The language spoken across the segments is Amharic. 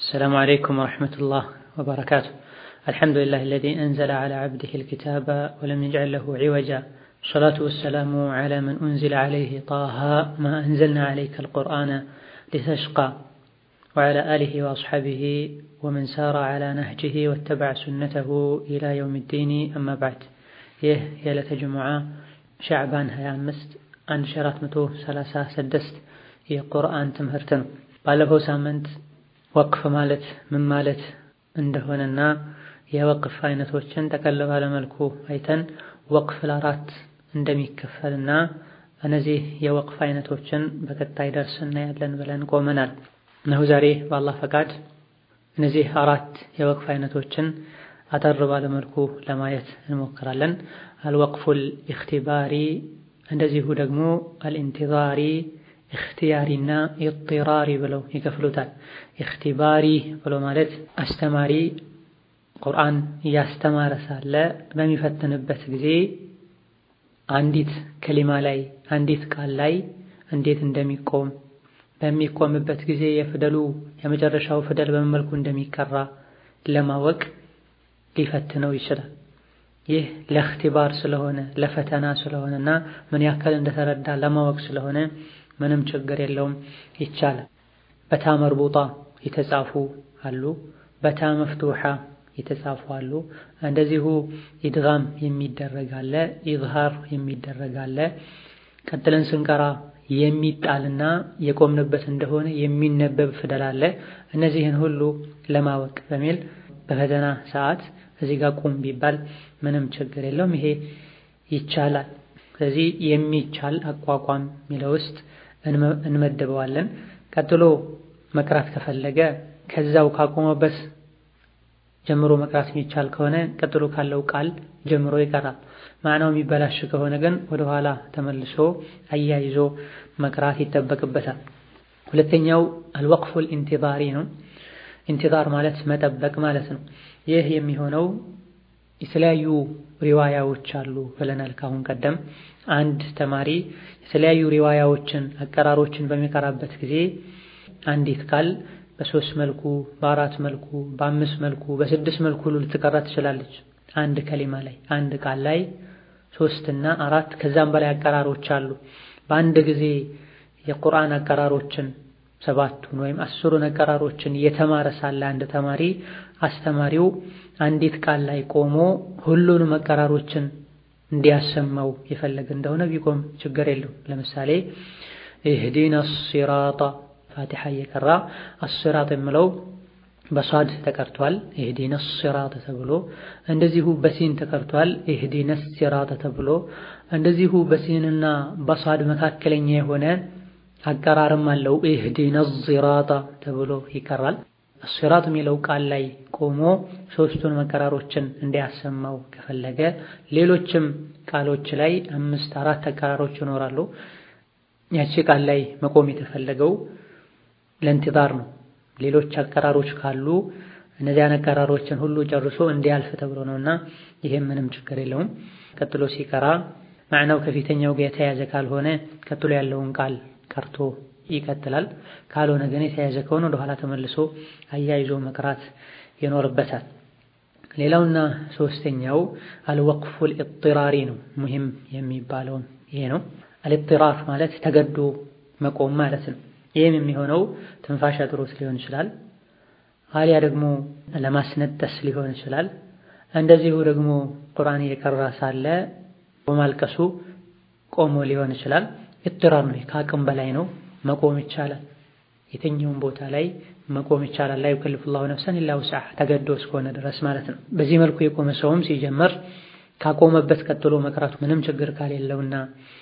السلام عليكم ورحمة الله وبركاته الحمد لله الذي أنزل على عبده الكتاب ولم يجعل له عوجا الصلاة والسلام على من أنزل عليه طه ما أنزلنا عليك القرآن لتشقى وعلى آله وأصحابه ومن سار على نهجه واتبع سنته إلى يوم الدين أما بعد ይህ የዕለተ ጅሙዓ ሻዕባን 25 1436 የቁርአን ትምህርት ነው። ባለፈው ሳምንት ወቅፍ ማለት ምን ማለት እንደሆነና የወቅፍ አይነቶችን ጠቀል ባለ መልኩ አይተን ወቅፍ ለአራት እንደሚከፈልና እነዚህ የወቅፍ አይነቶችን በቀጣይ ደርስ እናያለን ብለን ቆመናል። እነሆ ዛሬ በአላህ ፈቃድ እነዚህ አራት የወቅፍ አይነቶችን አጠር ባለ መልኩ ለማየት እንሞክራለን። አልወቅፉል ኢኽቲባሪ እንደዚሁ ደግሞ አልኢንቲዛሪ እኽትያሪና ኢጥራሪ ብለው ይከፍሉታል። ኢኽቲባሪ ብሎ ማለት አስተማሪ ቁርአን እያስተማረ ሳለ በሚፈትንበት ጊዜ አንዲት ከሊማ ላይ አንዲት ቃል ላይ እንዴት እንደሚቆም በሚቆምበት ጊዜ የፊደሉ የመጨረሻው ፊደል በምን መልኩ እንደሚቀራ ለማወቅ ሊፈትነው ይችላል። ይህ ለእኽቲባር ስለሆነ ለፈተና ስለሆነና ምን ያክል እንደተረዳ ለማወቅ ስለሆነ ምንም ችግር የለውም ይቻላል። በታ መርቡጣ የተጻፉ አሉ፣ በታ መፍቱሓ የተጻፉ አሉ። እንደዚሁ ኢድጋም የሚደረግ አለ፣ ኢዝሃር የሚደረግ አለ። ቀጥለን ስንቀራ የሚጣልና የቆምንበት እንደሆነ የሚነበብ ፊደል አለ። እነዚህን ሁሉ ለማወቅ በሚል በፈተና ሰዓት እዚህ ጋር ቁም ቢባል ምንም ችግር የለውም። ይሄ ይቻላል። ስለዚህ የሚቻል አቋቋም የሚለው ውስጥ እንመድበዋለን። ቀጥሎ መቅራት ከፈለገ ከዛው ካቆመበት ጀምሮ መቅራት የሚቻል ከሆነ ቀጥሎ ካለው ቃል ጀምሮ ይቀራል። ማዕናው የሚበላሽ ከሆነ ግን ወደኋላ ተመልሶ አያይዞ መቅራት ይጠበቅበታል። ሁለተኛው አልወቅፉል ኢንቲዛሪ ነው። ኢንቲዛር ማለት መጠበቅ ማለት ነው። ይህ የሚሆነው የተለያዩ ሪዋያዎች አሉ ብለናል ካሁን ቀደም። አንድ ተማሪ የተለያዩ ሪዋያዎችን አቀራሮችን በሚቀራበት ጊዜ አንዲት ቃል በሶስት መልኩ፣ በአራት መልኩ፣ በአምስት መልኩ፣ በስድስት መልኩ ሁሉ ልትቀራ ትችላለች። አንድ ከሊማ ላይ አንድ ቃል ላይ ሶስትና አራት ከዛም በላይ አቀራሮች አሉ። በአንድ ጊዜ የቁርአን አቀራሮችን ሰባቱን ወይም አስሩን አቀራሮችን የተማረ ሳለ አንድ ተማሪ አስተማሪው አንዲት ቃል ላይ ቆሞ ሁሉንም አቀራሮችን እንዲያሰማው የፈለገ እንደሆነ ቢቆም ችግር የለው። ለምሳሌ ኢህዲና ሲራጣ ፋቲሓ እየቀራ አስራጥ የምለው በሷድ ተቀርቷል፣ ኢህዲነ ሲራጥ ተብሎ እንደዚሁ በሲን ተቀርቷል፣ ኢህዲነ ሲራጥ ተብሎ እንደዚሁ በሲንና በሷድ መካከለኛ የሆነ አቀራርም አለው። ኢህዲነ ሲራጣ ተብሎ ይቀራል። ሲራጥ የሚለው ቃል ላይ ቆሞ ሶስቱን አቀራሮችን እንዲያሰማው ከፈለገ ሌሎችም ቃሎች ላይ አምስት አራት አቀራሮች ይኖራሉ። ያቺ ቃል ላይ መቆም የተፈለገው ለእንቲዛር ነው። ሌሎች አቀራሮች ካሉ እነዚያን አቀራሮችን ሁሉ ጨርሶ እንዲያልፍ ተብሎ ነውና ይሄም ምንም ችግር የለውም። ቀጥሎ ሲቀራ ማዕናው ከፊተኛው ጋር የተያዘ ካልሆነ ቀጥሎ ያለውን ቃል ቀርቶ ይቀጥላል። ካልሆነ ግን የተያዘ ከሆነ ወደኋላ ተመልሶ አያይዞ መቅራት ይኖርበታል። ሌላውና ሶስተኛው አልወቅፉል ኢጥራሪ ነው። ሙሂም የሚባለውም ይሄ ነው። አልኢጥራር ማለት ተገዶ መቆም ማለት ነው። ይህም የሚሆነው ትንፋሽ አጥሮት ሊሆን ይችላል፣ አሊያ ደግሞ ለማስነጠስ ሊሆን ይችላል። እንደዚሁ ደግሞ ቁርአን እየቀራ ሳለ በማልቀሱ ቆሞ ሊሆን ይችላል። ኢጥራር ነው፣ ከአቅም በላይ ነው። መቆም ይቻላል። የትኛውም ቦታ ላይ መቆም ይቻላል። ላይ ዩከልፉላሁ ነፍሰን ኢላ ውስዐሃ ተገዶ እስከሆነ ድረስ ማለት ነው። በዚህ መልኩ የቆመ ሰውም ሲጀመር ካቆመበት ቀጥሎ መቅራቱ ምንም ችግር ካሌለውና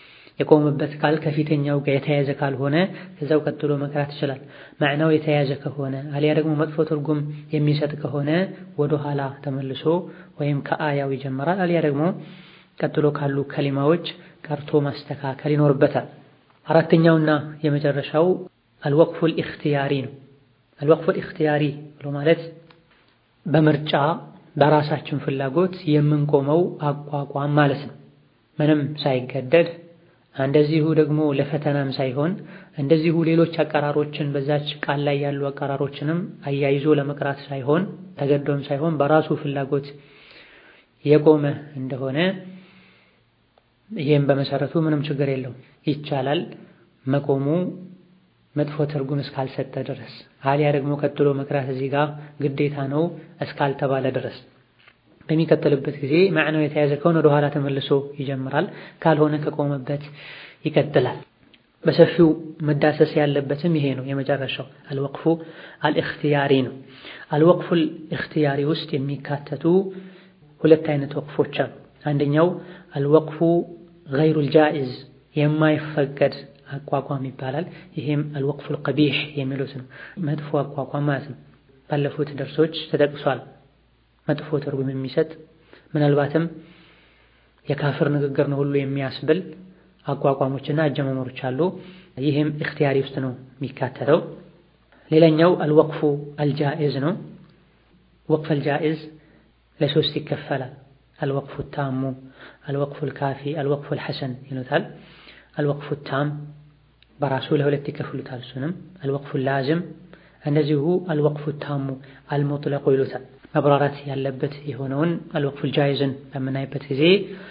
የቆመበት ቃል ከፊተኛው ጋር የተያያዘ ካልሆነ ከዛው ቀጥሎ መቅራት ይችላል። ማዕናው የተያያዘ ከሆነ አሊያ ደግሞ መጥፎ ትርጉም የሚሰጥ ከሆነ ወደ ኋላ ተመልሶ ወይም ከአያው ይጀምራል። አሊያ ደግሞ ቀጥሎ ካሉ ከሊማዎች ቀርቶ ማስተካከል ይኖርበታል። አራተኛውና የመጨረሻው አልወቅፉል ኢኽቲያሪ ነው። አልወቅፉል ኢኽቲያሪ ብሎ ማለት በምርጫ በራሳችን ፍላጎት የምንቆመው አቋቋም ማለት ነው። ምንም ሳይገደድ እንደዚሁ ደግሞ ለፈተናም ሳይሆን እንደዚሁ ሌሎች አቀራሮችን በዛች ቃል ላይ ያሉ አቀራሮችንም አያይዞ ለመቅራት ሳይሆን ተገዶም ሳይሆን በራሱ ፍላጎት የቆመ እንደሆነ ይህም በመሰረቱ ምንም ችግር የለውም፣ ይቻላል። መቆሙ መጥፎ ትርጉም እስካልሰጠ ድረስ አሊያ ደግሞ ቀጥሎ መቅራት እዚህ ጋር ግዴታ ነው እስካልተባለ ድረስ በሚቀጥልበት ጊዜ ማዕናው የተያዘ ከሆነ ወደ ኋላ ተመልሶ ይጀምራል። ካልሆነ ከቆመበት ይቀጥላል። በሰፊው መዳሰስ ያለበትም ይሄ ነው። የመጨረሻው አልወቅፉ አልእኽትያሪ ነው። አልወቅፉ አልእኽትያሪ ውስጥ የሚካተቱ ሁለት አይነት ወቅፎች አሉ። አንደኛው አልወቅፉ ገይሩል ጃኢዝ የማይፈቀድ አቋቋም ይባላል። ይሄም አልወቅፉል ቀቢሕ የሚሉት ነው። መጥፎ አቋቋም ማለት ነው። ባለፉት ደርሶች ተጠቅሷል። መጥፎ ትርጉም የሚሰጥ ምናልባትም የካፍር ንግግር ነው ሁሉ የሚያስብል አቋቋሞችና አጀማመሮች አሉ። ይህም እኽትያሪ ውስጥ ነው የሚካተተው። ሌላኛው አልወቅፉ አልጃኢዝ ነው። ወቅፍ አልጃኢዝ ለሶስት ይከፈላል። አልወቅፉ ታሙ፣ አልወቅፉ ልካፊ፣ አልወቅፉ ልሐሰን ይሉታል። አልወቅፉ ታም በራሱ ለሁለት ይከፍሉታል። እሱንም አልወቅፉ ላዝም እንደዚሁ አልወቅፉ ታሙ አልሙጥለቁ ይሉታል። መብራራት ያለበት የሆነውን አልወቅፉል ጃኢዝን በምናይበት ጊዜ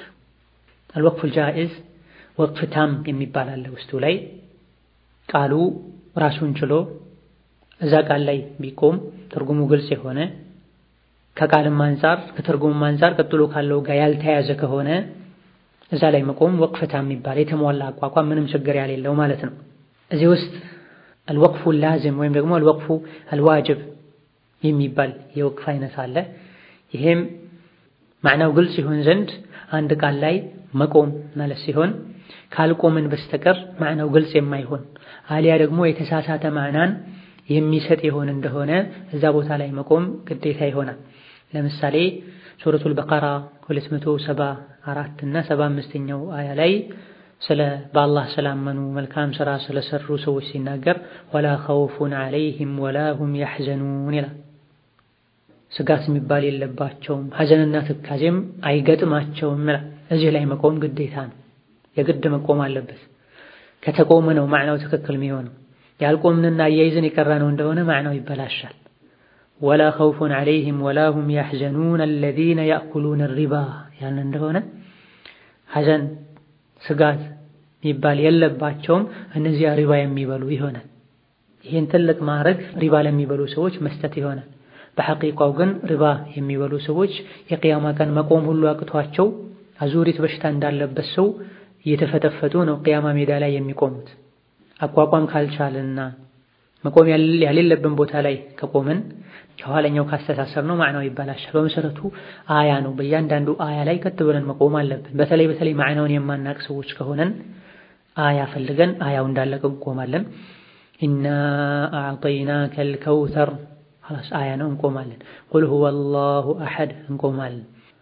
አልወቅፉል ጃኢዝ ወቅፍ ታም የሚባል አለ። ውስጡ ላይ ቃሉ ራሱን ችሎ እዛ ቃል ላይ ቢቆም ትርጉሙ ግልጽ የሆነ ከቃልም አንፃር ከትርጉሙም አንፃር ቀጥሎ ካለው ጋር ያልተያዘ ከሆነ እዛ ላይ መቆም ወቅፍ ታም የሚባል የተሟላ አቋቋም ምንም ችግር ያሌለው ማለት ነው። እዚህ ውስጥ አልወቅፉ ላዝም ወይም ደግሞ አልወቅፉ አልዋጅብ የሚባል የወቅፍ አይነት አለ። ይሄም ማዕናው ግልጽ ይሆን ዘንድ አንድ ቃል ላይ መቆም ማለት ሲሆን ካልቆምን በስተቀር ማዕናው ግልጽ የማይሆን አሊያ ደግሞ የተሳሳተ ማዕናን የሚሰጥ የሆን እንደሆነ እዛ ቦታ ላይ መቆም ግዴታ ይሆናል። ለምሳሌ ሱረቱል በቀራ 274 እና 75ኛው አያ ላይ ስለ በአላህ ስላመኑ መልካም ስራ ስለሰሩ ሰዎች ሲናገር ወላ ኸውፉን ዐለይሂም ወላ ሁም ያሕዘኑን ይላል። ስጋት የሚባል የለባቸውም ሐዘንና ትካዜም አይገጥማቸውም ይላል። እዚህ ላይ መቆም ግዴታ ነው። የግድ መቆም አለበት። ከተቆመ ነው ማዕናው ትክክል የሚሆነው። ያልቆምንና አያይዘን የቀራነው እንደሆነ ማዕናው ይበላሻል። ወላ ኸውፉን ዐለይሂም ወላ ሁም ያሕዘኑን አለዚነ ያእኩሉነ ሪባ ያልን እንደሆነ ሐዘን ስጋት የሚባል የለባቸውም እነዚያ ሪባ የሚበሉ ይሆናል። ይህን ትልቅ ማዕረግ ሪባ ለሚበሉ ሰዎች መስጠት ይሆናል። በሐቂቃው ግን ሪባ የሚበሉ ሰዎች የቅያማ ቀን መቆም ሁሉ አቅቷቸው አዙሪት በሽታ እንዳለበት ሰው እየተፈተፈቱ ነው ቅያማ ሜዳ ላይ የሚቆሙት። አቋቋም ካልቻልና መቆም ያሌለብን ቦታ ላይ ከቆምን ከኋለኛው ካስተሳሰር ነው ማዕናው ይበላሻል። በመሰረቱ አያ ነው። በእያንዳንዱ አያ ላይ ቀጥ ብለን መቆም አለብን። በተለይ በተለይ ማዕናውን የማናቅ ሰዎች ከሆነን አያ ፈልገን አያው እንዳለቀ እንቆማለን። ኢና አዕጠይናከል ከውተር ኸላስ አያ ነው እንቆማለን። ቁል ሁወ አላሁ አሐድ እንቆማለን።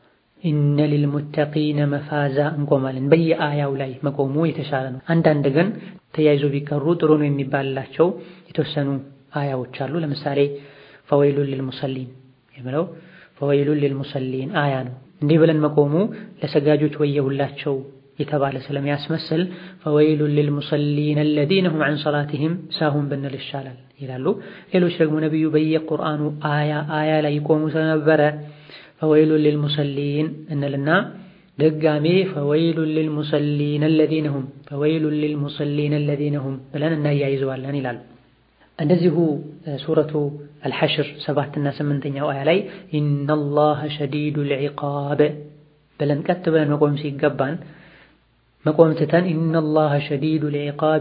ኢነ ሊልሙተቂነ መፋዛ እንቆማለን። በየአያው ላይ መቆሙ የተሻለ ነው። አንዳንድ ግን ተያይዞ ቢቀሩ ጥሩ ነው የሚባልላቸው የተወሰኑ አያዎች አሉ። ለምሳሌ ፈወይሉን ሊልሙሰሊን የሚለው ፈወይሉን ሊልሙሰሊን አያ ነው። እንዲህ ብለን መቆሙ ለሰጋጆች ወየሁላቸው የተባለ ስለሚያስመስል ፈወይሉን ሊልሙሰሊን አለዚነ ሁም ዐን ሰላቲሂም ሳሁን ብንል ይሻላል ይላሉ። ሌሎች ደግሞ ነቢዩ በየቁርአኑ አያ አያ ላይ ይቆሙ ስለነበረ ፈወይሉን ሊልሙሰሊን እንልና ድጋሜ ፈወይሉን ሊልሙሰሊን አለዚነ ሁም ፈወይሉን ሊልሙሰሊን አለዚነ ሁም ብለን እናያይዘዋለን ይላሉ። እንደዚሁ ሱረቱ አልሐሽር ሰባትና ስምንተኛው አያ ላይ ኢነላሀ ሸዲዱል ዒቃብ ብለን ቀጥ ብለን መቆም ሲገባን መቆም ትተን ኢነላሀ ሸዲዱል ዒቃብ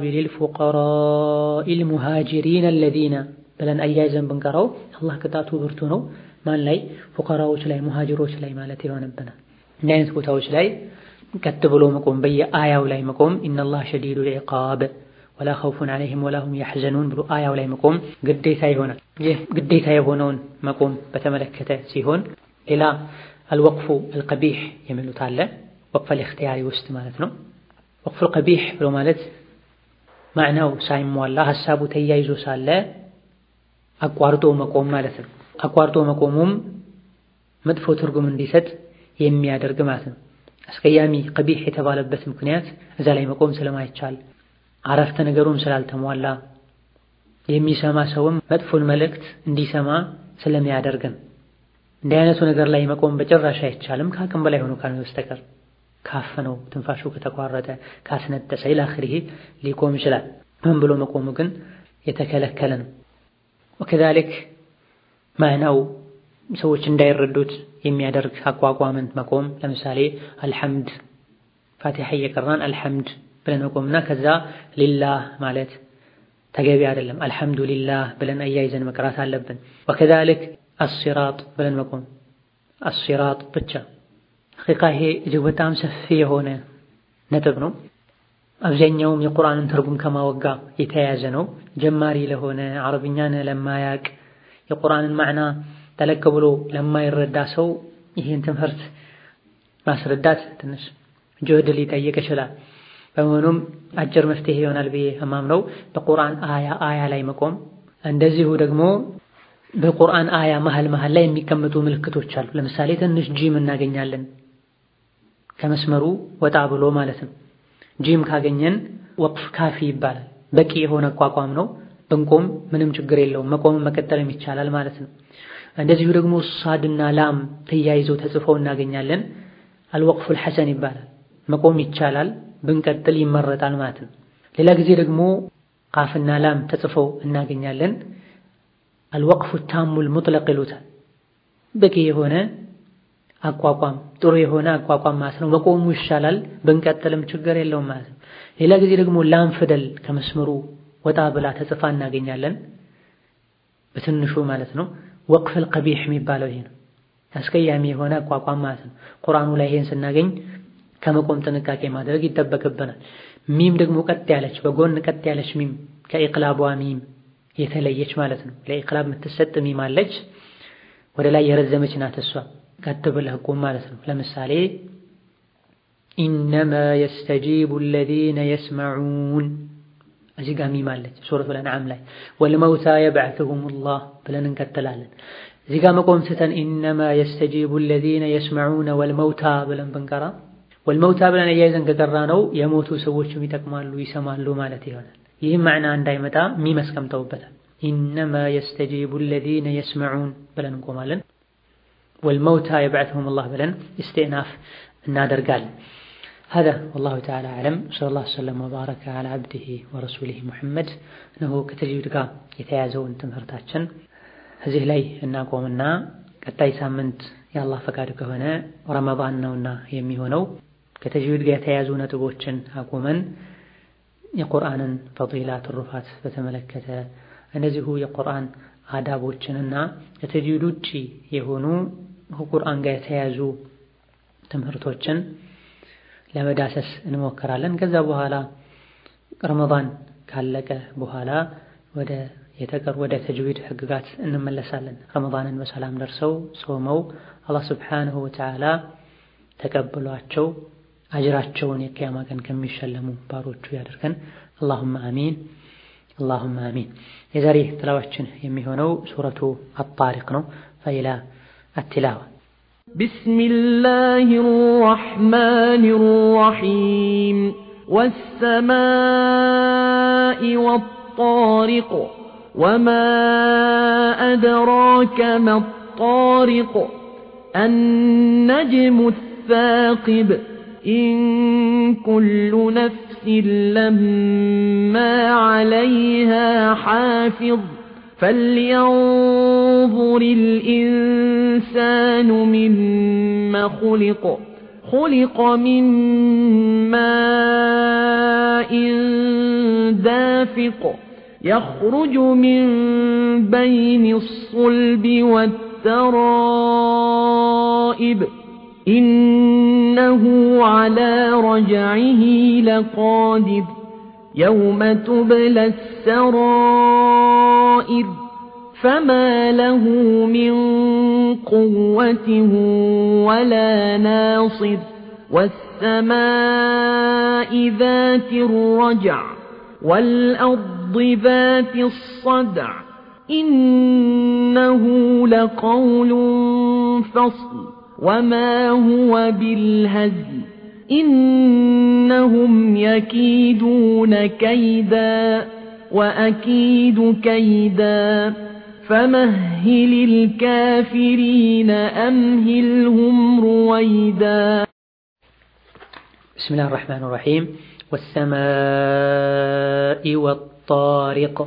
ሊልፉቀራኢል ሙሃጅሪን አለዚነ ብለን አያይዘን ብንቀራው አላህ ቅጣቱ ብርቱ ነው። ማን ላይ? ፉቀራዎች ላይ ሙሃጅሮች ላይ ማለት ይሆንብናል። እንዲህ አይነት ቦታዎች ላይ ቀጥ ብሎ መቆም በየአያው ላይ መቆም ኢነላሀ ሸዲዱል ዒቃብ ወላ ኸውፉን ዐለይሂም ወላ ሁም ያሕዘኑን ብሎ አያው ላይ መቆም ግዴታ ይሆናል። ይህ ግዴታ የሆነውን መቆም በተመለከተ ሲሆን ሌላ አልወቅፉ አልቀቢሕ የሚሉት አለ። ወቅፍ አልእኽትያሪ ውስጥ ማለት ነው። ወቅፉ አልቀቢሕ ብሎ ማለት ማዕናው ሳይሟላ ሀሳቡ ተያይዞ ሳለ አቋርጦ መቆም ማለት ነው። አቋርጦ መቆሙም መጥፎ ትርጉም እንዲሰጥ የሚያደርግ ማለት ነው። አስቀያሚ ቀቢሕ የተባለበት ምክንያት እዛ ላይ መቆም ስለማይቻል አረፍተ ነገሩም ስላልተሟላ የሚሰማ ሰውም መጥፎን መልእክት እንዲሰማ ስለሚያደርግን እንዲህ አይነቱ ነገር ላይ መቆም በጭራሽ አይቻልም። ከአቅም በላይ ሆኖ ካልሆነ በስተቀር ካፈነው፣ ትንፋሹ ከተቋረጠ፣ ካስነጠሰ ኢላ አኺሪህ ሊቆም ይችላል። ምን ብሎ መቆሙ ግን የተከለከለ ነው። ወከዛሊክ ማዕናው ሰዎች እንዳይረዱት የሚያደርግ አቋቋምን መቆም ለምሳሌ አልሐምድ ፋቲሓ እየቀራን አልሐምድ ብለን መቆምና ከዛ ሊላህ ማለት ተገቢ አይደለም። አልሐምዱሊላህ ብለን አያይዘን መቅራት አለብን። ወከዛሊክ አሲራጥ ብለን መቆም አሲራጥ ብቻ ሐቂቃ ይሄ እጅግ በጣም ሰፊ የሆነ ነጥብ ነው። አብዛኛውም የቁርአንን ትርጉም ከማወጋ የተያያዘ ነው። ጀማሪ ለሆነ አረብኛን ለማያቅ የቁርአንን ማዕና ጠለቅ ብሎ ለማይረዳ ሰው ይህን ትምህርት ማስረዳት ትንሽ ጅህድ ሊጠይቅ ይችላል። በመሆኑም አጭር መፍትሄ ይሆናል ብዬ እማምነው በቁርአን አያ አያ ላይ መቆም፣ እንደዚሁ ደግሞ በቁርአን አያ መሀል መሀል ላይ የሚቀመጡ ምልክቶች አሉ። ለምሳሌ ትንሽ ጂም እናገኛለን ከመስመሩ ወጣ ብሎ ማለት ነው። ጂም ካገኘን ወቅፍ ካፊ ይባላል። በቂ የሆነ አቋቋም ነው። ብንቆም ምንም ችግር የለውም። መቆም መቀጠልም ይቻላል ማለት ነው። እንደዚሁ ደግሞ ሳድና ላም ተያይዘው ተጽፈው እናገኛለን። አልወቅፉል ሐሰን ይባላል። መቆም ይቻላል፣ ብንቀጥል ይመረጣል ማለት ነው። ሌላ ጊዜ ደግሞ ቃፍና ላም ተጽፈው እናገኛለን። አልወቅፉ ታሙል ሙጥለቅ ይሉታል። በቂ የሆነ አቋቋም ጥሩ የሆነ አቋቋም ማለት ነው። መቆሙ ይሻላል፣ ብንቀጥልም ችግር የለውም ማለት ነው። ሌላ ጊዜ ደግሞ ላም ፊደል ከመስመሩ ወጣ ብላ ተጽፋ እናገኛለን፣ በትንሹ ማለት ነው። ወቅፍል ቀቢሕ የሚባለው ይሄ ነው። አስቀያሚ የሆነ አቋቋም ማለት ነው። ቁርአኑ ላይ ይሄን ስናገኝ ከመቆም ጥንቃቄ ማድረግ ይጠበቅብናል። ሚም ደግሞ ቀጥ ያለች በጎን ቀጥ ያለች ሚም ከኢቅላቧ ሚም የተለየች ማለት ነው። ለኢቅላብ የምትሰጥ ሚም አለች፣ ወደ ላይ የረዘመች ናት። እሷ ቀጥ ብለህ ቁም ማለት ነው። ለምሳሌ ኢነማ የስተጂቡ አለዚነ የስመዑን እዚህ ጋር ሚም አለች ሱረቱል አንዓም ላይ ወልመውታ የብዐሱሁሙላህ ብለን እንቀጥላለን። እዚህ ጋር መቆም ስተን ኢነማ የስተጂቡ አለዚነ የስመዑነ ወልመውታ ብለን ብንቀራ ወልመውታ ብለን እያይዘን ከቀራ ነው የሞቱ ሰዎችም ይጠቅማሉ ይሰማሉ ማለት ይሆናል። ይህም ማዕና እንዳይመጣ ሚም አስቀምጠውበታል። ኢነማ የስተጂቡ አለዚነ የስመዑን ብለን እንቆማለን። ወልመውታ የብዐሱሁሙላህ ብለን ኢስቲእናፍ እናደርጋለን። هذا والله تعالى أعلم صلى الله وسلم وبارك على عبده ورسوله محمد እነሆ ከተጅዊድ ጋር የተያዘውን ትምህርታችን እዚህ ላይ እናቆምና ቀጣይ ሳምንት የአላህ ፈቃድ ከሆነ ረመዳን ነውና የሚሆነው ከተጅዊድ ጋር የተያዙ ነጥቦችን አቁመን የቁርአንን ፈዲላ ትሩፋት በተመለከተ እንደዚሁ የቁርአን አዳቦችንና ከተጅዊድ ውጪ የሆኑ ከቁርአን ጋር የተያዙ ትምህርቶችን ለመዳሰስ እንሞክራለን። ከዛ በኋላ ረመዳን ካለቀ በኋላ ወደ የተቀር ወደ ተጅዊድ ህግጋት እንመለሳለን። ረመዳንን በሰላም ደርሰው ጾመው አላህ ስብሓንሁ ወተዓላ ተቀብሏቸው አጅራቸውን የቅያማ ቀን ከሚሸለሙ ባሮቹ ያደርገን። አላሁመ አሚን አላሁመ አሚን። የዛሬ ትላዋችን የሚሆነው ሱረቱ አጣሪቅ ነው። ፈኢላ አትላዋ بسم الله الرحمن الرحيم والسماء والطارق وما أدراك ما الطارق النجم الثاقب إن كل نفس لما عليها حافظ فلينظر الإنسان مما خلق خلق من ماء دافق يخرج من بين الصلب والترائب إنه على رجعه لقادر يوم تبلى السرائر فما له من قوة ولا ناصر والسماء ذات الرجع والأرض ذات الصدع إنه لقول فصل وما هو بالهزل إنهم يكيدون كيدا وأكيد كيدا فمهل الكافرين أمهلهم رويدا بسم الله الرحمن الرحيم والسماء والطارق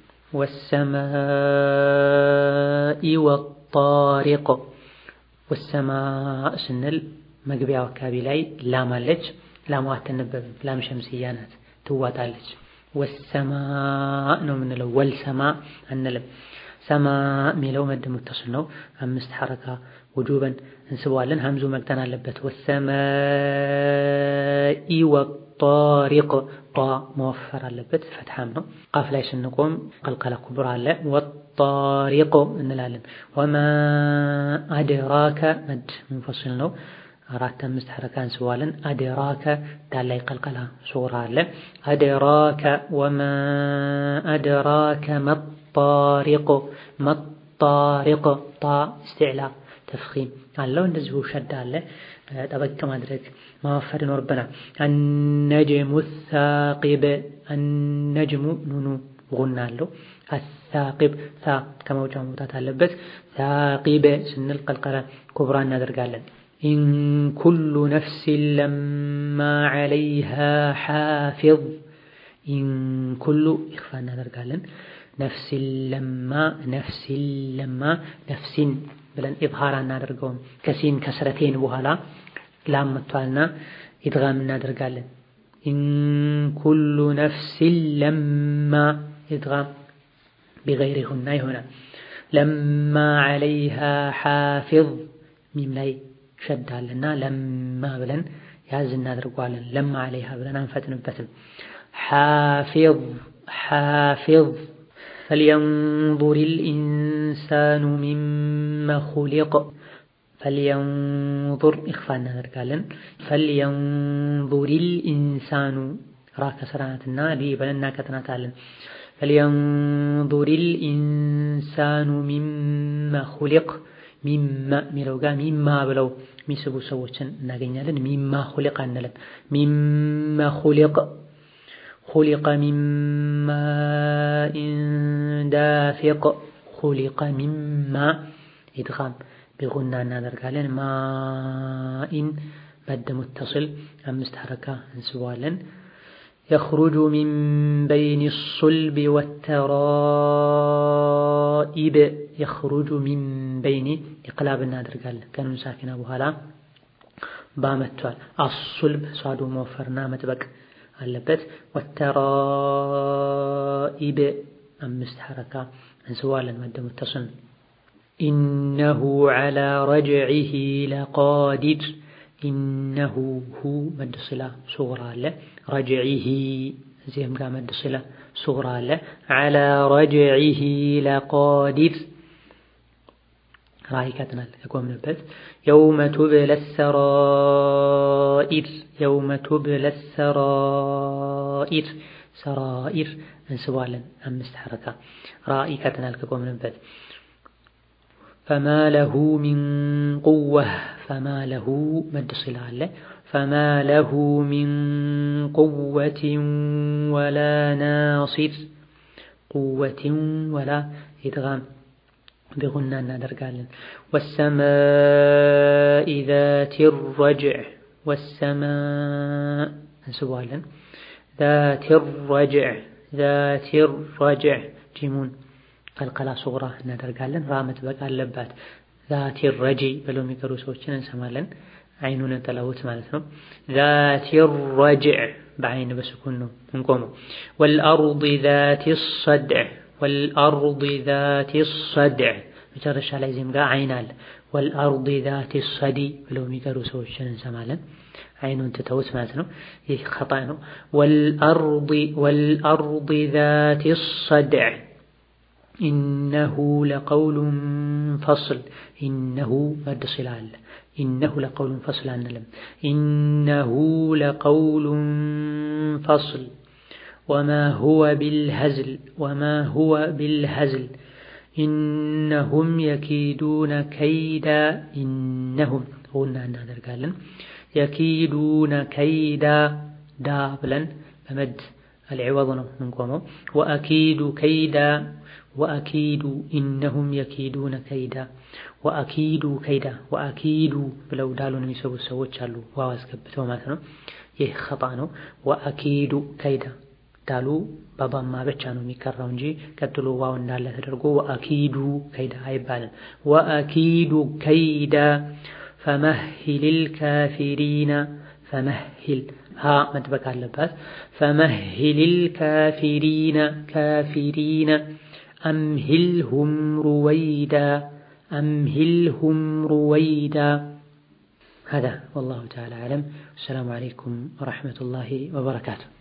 والسماء والطارق والسماء سنل መግቢያው አካባቢ ላይ ላም አለች። ላሟ አትነበብም። ላም ሸምስያ ናት፣ ትዋጣለች። ወሰማ ነው የምንለው፣ ወልሰማ አንልም። ሰማ የሚለው መድ ሙተስል ነው። አምስት ሐረካ ውጁበን እንስበዋለን። ሀምዙ መቅጠን አለበት። ወሰማኢ ወጣሪቅ ጧ መወፈር አለበት። ፈትሐም ነው። ቃፍ ላይ ስንቆም ቀልቀላ ኩብራ አለ። ወጣሪቅ እንላለን። ወማ አድራከ መድ ሙንፈስል ነው። አራት አምስት ሐረካ እንስበዋለን። አድራከ ዳል ላይ ቀልቀላ ሱራ አለ። አድራከ ወማ አድራከ መጣሪቅ መጣሪቅ ጣ እስትዕላ ተፍኺም አለው። እንደዚሁ ሸዳ አለ። ጠበቅ ማድረግ ማወፈር ይኖርብናል። አነጅሙ ሳቂብ አነጅሙ ኑኑ ጉና አለው። አሳቂብ ሳ ከመውጫ መውጣት አለበት። ሳቂብ ስንል ቀልቀላ ኩብራ እናደርጋለን። ኢን ኩሉ ነፍሲን ለማ ዐለይሃ ሓፊዝ ኢን ኩሉ ኢኽፋ እናደርጋለን። ነፍሲን ለማ ነፍሲን ለማ ነፍሲን ብለን ኢዝሃር አናደርገውም። ከሲን ከስረቴን በኋላ ላም መጥቷልና ኢድጋም እናደርጋለን። ኢን ኩሉ ነፍሲን ለማ ኢድጋም ቢገይሪ ሁና ይሆናል። ለማ ዐለይሃ ሓፊዝ ሚም ላይ ሸዳልና ለማ ብለን ያዝ እናደርገዋለን። ለማ ዐለይሃ ብለን አንፈጥንበትም። ሓፊዝ ሓፊዝ فلينظر الإنسان مما خلق فلينظر إخفاء እናደርጋለን فلينظر الإنسان ራ ከስራናትና ሊ ብለን እናቀጥናታለን فلينظر الإنسان مما خلق ሚማ የሚለው ጋር ሚማ ብለው የሚስቡ ሰዎችን እናገኛለን። ሚማ ሁሊቅ አንልም። ሚማ ሁሊቅ خلق من ماء دافق خلق من ماء إدغام بغنى እናደርጋለን ማኢን መድ ሙተصል አምስት ሐረካ እንስባለን يخرج من بين الصلب والترائب يخرج من بين إقلاب እናደርጋለን ከኑን ሳኪና በኋላ ባመቷል አሱልብ ሷዱ መወፈርና መጥበቅ አለበት ወተራኢብ አምስት ሐረካ እንስዋለን መደ ሙተስል ኢነሁ ዐላ ረጅዒሂ ለቃዲር ኢነሁ ሁ መድ ስላ ሱግራ አለ ረጅዒሂ እዚህም ጋር መድ ስላ ሱግራ አለ ዐላ ረጅዒሂ ለቃዲር ራእይ ይቀጥናል ከቆምንበት የውመ ቱብለ ሰራኢር የውመ ቱብለ ሰራኢር ሰራኢር እንስባለን አምስት ሐረካ ራእይ ይቀጥናል ከቆምንበት ፈማ ለሁ ሚን ቁወህ ፈማ ለሁ መድ ስላ አለ ፈማ ለሁ ሚን ቁወትን ወላ ናሲር ቁወትን ወላ ኢድጋም بغنى እናደርጋለን والسماء ذات الرجع والسماء እንስባለን ذات الرجع ذات الرجع ጂሙን ቀልቀላ ሱግራ እናደርጋለን ራ መጥበቅ አለባት ذات الرجع ብለው የሚቀሩ ሰዎችን እንሰማለን አይኑን ጠላውት ማለት ነው ذات الرجع በአይን በስኩን ነው እንቆመው والأرض ذات الصدع ወልአርድ ዛቲ ሰድዕ መጨረሻ ላይ ዚህም ጋር አይን አለ። ወልአርድ ዛቲ ሰዲ ብለው የሚቀሩ ሰዎችን እንሰማለን። አይኑን ትተውት ማለት ነው። ይህ ኸጣ ነው። ወልአርድ ዛቲ ሰድዕ ኢነሁ ለቀውሉን ፈስል ኢነሁ መድ ሲላ አለ። ኢነሁ ለቀውሉን ፈስል አንልም። ኢነሁ ለቀውሉን ፈስል وما هو بالهزل وما هو بالهزل إنهم يكيدون كيدا إنهم قلنا أن هذا የኪዱነ ከይዳ ዳ ብለን በመድ አልዕወዝ ነው ምንቆመው። ወአኪዱ ከይዳ ወአኪዱ ኢነሁም የኪዱነ ከይዳ ወአኪዱ ከይዳ ወአኪዱ ብለው ዳሉን የሚሰቡት ሰዎች አሉ፣ ዋው አስገብተው ማለት ነው። ይህ ኸጣ ነው። ወአኪዱ ከይዳ ዳሉ ባባማ ብቻ ነው የሚቀራው እንጂ ቀጥሎ ዋው እንዳለ ተደርጎ ወአኪዱ ከይዳ አይባልም። ወአኪዱ ከይዳ ፈመሂሊል ካፊሪና ፈመሂል ሀ መጥበቅ አለባት። ፈመሂሊል ካፊሪና ካፊሪና አምሂልሁም ሩወይዳ أمهلهم رويدا هذا والله تعالى أعلم السلام عليكم ورحمة الله وبركاته